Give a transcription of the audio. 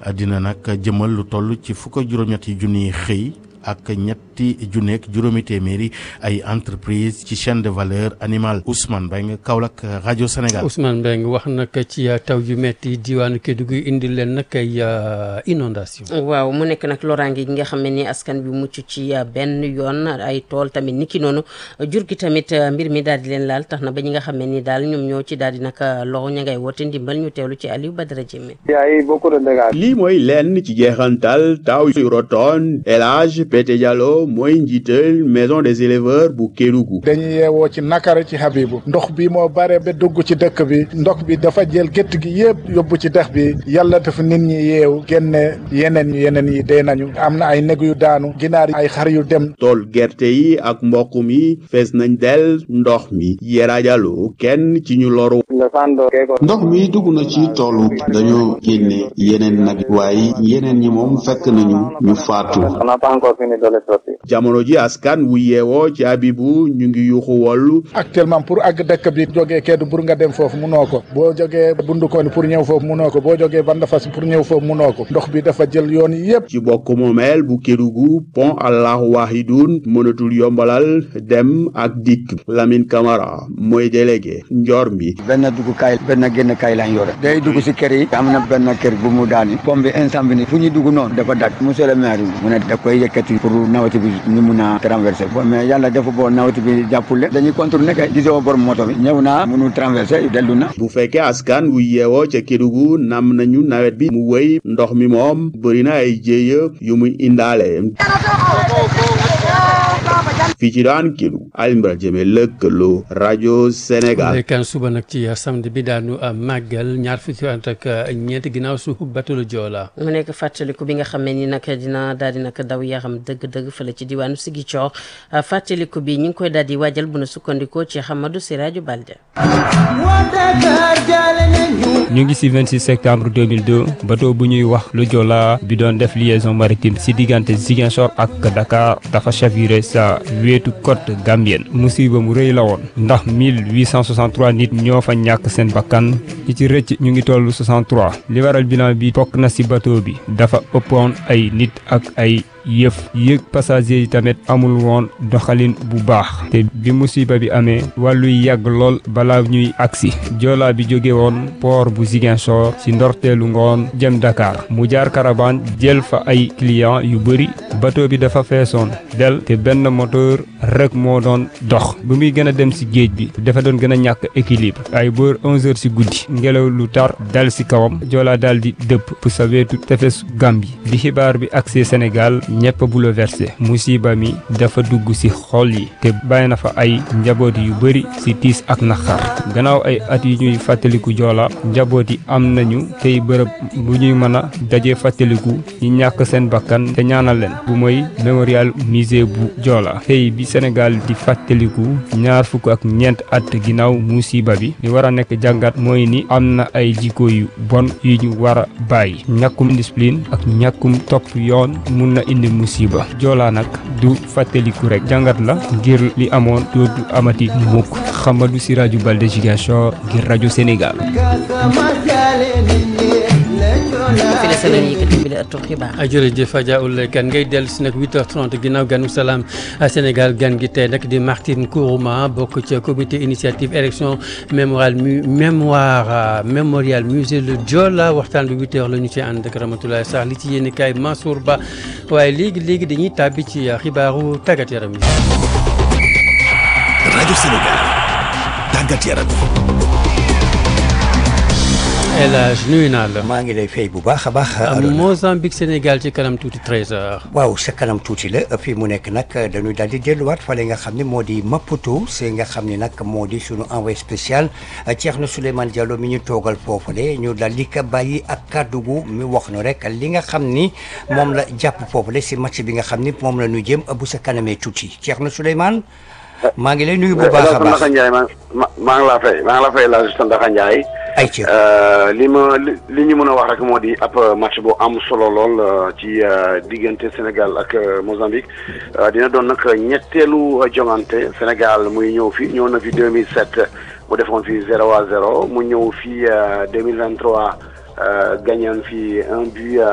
dina nag jëmal lu toll ci fukk ak juróom-ñetti junniy xëy ak ñetti junneeg juróomi téeméeri ay entreprise ci chaîne de valeur animale Ousmane Mbengue Kaolack rajo Sénégal. Ousmane Mbengue wax nag ci taw yu metti diwaanu Kédougou indi leen nag ay inondation waaw mu nekk nag loraange gi nga xam ne ni askan bi mucc ci benn yoon ay tool tamit niki noonu jur gi tamit mbir mi daal di leen laal tax na ba ñi nga xam ne ni daal ñoom ñoo ci daal di nag loxo ña ngay woote ndimbal ñu teewlu ci Aliou Badara Diémé. lii mooy lenn ci jeexantal taw yu rotoon élage Pété Diallo mooy njiital maison des éleveurs bu Kédougou dañuy yeewoo ci nakara ci Habibu ndox bi moo bare ba dugg ci dëkk bi ndox bi dafa jël gétt gi yëpp yóbbu ci dex bi yàlla dafa nit ñi yeewu génne yeneen yi yeneen yi dee nañu am na ay neg yu daanu ginaar ay xar yu dem tool gerte yi ak mboq mi fees nañ del ndox mi Yera Diallo kenn ci ñu loru ndox mi dugg na ci toolu dañoo génne yeneen nag waaye yeneen ñi moom fekk nañu ñu faatu jamono ji askan wu yeewoo ci Abibu ñu ngi yuuxu wollu actuellement pour àgg dëkk bi jógee keddu pour nga dem foofu munoo ko boo jógee bundukoon pour ñëw foofu munoo ko boo jógee bandafas pour ñëw foofu munoo ko ndox bi dafa jël yoon yi yëpp ci bokk moomeel bu Kédougou pont Allahu Wahidun mënatul yombalal dem ak dikk Lamine Camara mooy délégué njor mi benn duggukaay benn génnkaay lañ yore day dugg si kër yi am na benn kër bu mu daani pont bi instant bi ni fu ñu dugg noonu dafa dak monsieur le maire mu ne da koy yëkkati pour nawati bi ñu mun a traversé mais yàlla dafa boo nawati bi jàppule dañuy contourné kay gisoo borom moto bi ñëw naa mënul traversé dellu na bu fekkee askan wu yeewoo ca Kédougou nam nañu nawet bi mu wéy ndox mi moom bëri na ay jéeya yu muy indaale fii ci daan Kédougou Alioune Badara Diémé lëkkaloo rajo Sénégal kan suba nag ci samedi bi daanu màggal ñaar fukki at ak ñeent ginnaaw su bateau le Joola mu nekk fàttaliku bi nga xam ne ni nag dina daal di nag daw yaram dëgg-dëgg fële ci diwaanu Ziguinchor fàttaliku bi ñu ngi koy daal di waajal bu na sukkandikoo ci Hamadou Siraju Balde ñu ngi ci 26 septembre 2002 bateau bu ñuy wax le Joola bi doon def liaison maritime ci diggante Ziguinchor ak Dakar dafa chaviré sa wetu côte gambienne musiba mu rëy la woon ndax 1863 nit ñoo fa ñàkk seen bakkan ñi ci rëcc ñu ngi toll 63 li waral bilan bi bokk na ci bateau bi dafa ëppoon ay nit ak ay yëf yëg passager yi tamit amul woon doxalin bu baax te bi musiba bi amee wàlluy yàgg lool balaa ñuy agsi joolaa bi jóge woon port bu Ziguinchor ci ndorteelu ngoon jëm Dakar mu jaar caravane jël fa ay client yu bëri bateau bi dafa feesoon del te benn moteur rek moo doon dox bu muy gën a dem ci géej bi dafa doon gën a ñàkk équilibre ay boor 11 heures ci guddi ngelaw lu tar dal ci kawam joolaa daal di dëpp pu sa wetu tefes Gambie bi xibaar bi agsee Sénégal ñëpp bouleversé musiba mi dafa dugg ci xol yi te bàyyi na fa ay njaboot yu bëri ci tiis ak naqar gannaaw ay at yu ñuy fàttaliku joola njaboot yi am nañu tey bërëb bu ñuy mën a daje fàttaliku ñi ñàkk seen bakkan te ñaanal leen bu mooy mémorial musée bu joola tey bi Sénégal di fàttaliku ñaar fukk ak ñeent at ginnaaw musiba bi li war a nekk jàngat mooy ni am na ay jikko yu bon yu ñu war a bàyyi ñàkkum discipline ak ñàkkum topp yoon mun na indi musiba joolaa nag du fàttaliku rek jàngat la ngir li amoon dootu amati mukk Xamadu si rajo Balde Ziguinchor ngir rajo Sénégal fi la seen yëkkati bi la ëttu xibaar jërëjëf Adja Oulaye Kane ngay dellu si nag 8h30 ginnaaw ganu salaam Sénégal gan gi tey nag di Martine Kourouma bokk ca comité initiative élection mémorial mu mémoire mémorial musée le Joola waxtaan bi 8h la ñu ci ànd ak Ramatoulaye Sarr li ci yéen kaay Mansour Ba waaye léegi léegi dañuy tàbbi ci xibaaru tàggat yaram yi. rajo Sénégal tàggat yaram El Hadj nuyu naa la. maa ngi lay fay bu baax a baax. Mozambique Sénégal ci kanam tuuti 13h. waaw sa kanam tuuti la fii mu nekk nag dañuy daal di delluwaat fale nga xam ne moo di Maputo c'est nga xam ne nag moo di sunu envoyé spécial Thierno Souleymane Diallo mi ñu toogal foofule ñu daal di ko bàyyi ak kàddu gu mi wax nu rek li nga xam ni moom la jàpp foofule si match bi nga xam ni moom la ñu jëm bu sa kanamee tuuti Thierno Souleymane. maa ngi lay nuyu bu baax a baax Ndiaye maa maa ngi laa fay maa ngi laa fay la Sandaxa Ndiaye. ay ci li ma li ñu mën a wax rek moo di ab match bu am solo lool ci diggante Sénégal ak Mozambique dina doon nag ñetteelu jongante Sénégal muy ñëw fi ñëw na fi 2007 mu defoon fi 0 à 0 mu ñëw fi 2023 gagné fi un but.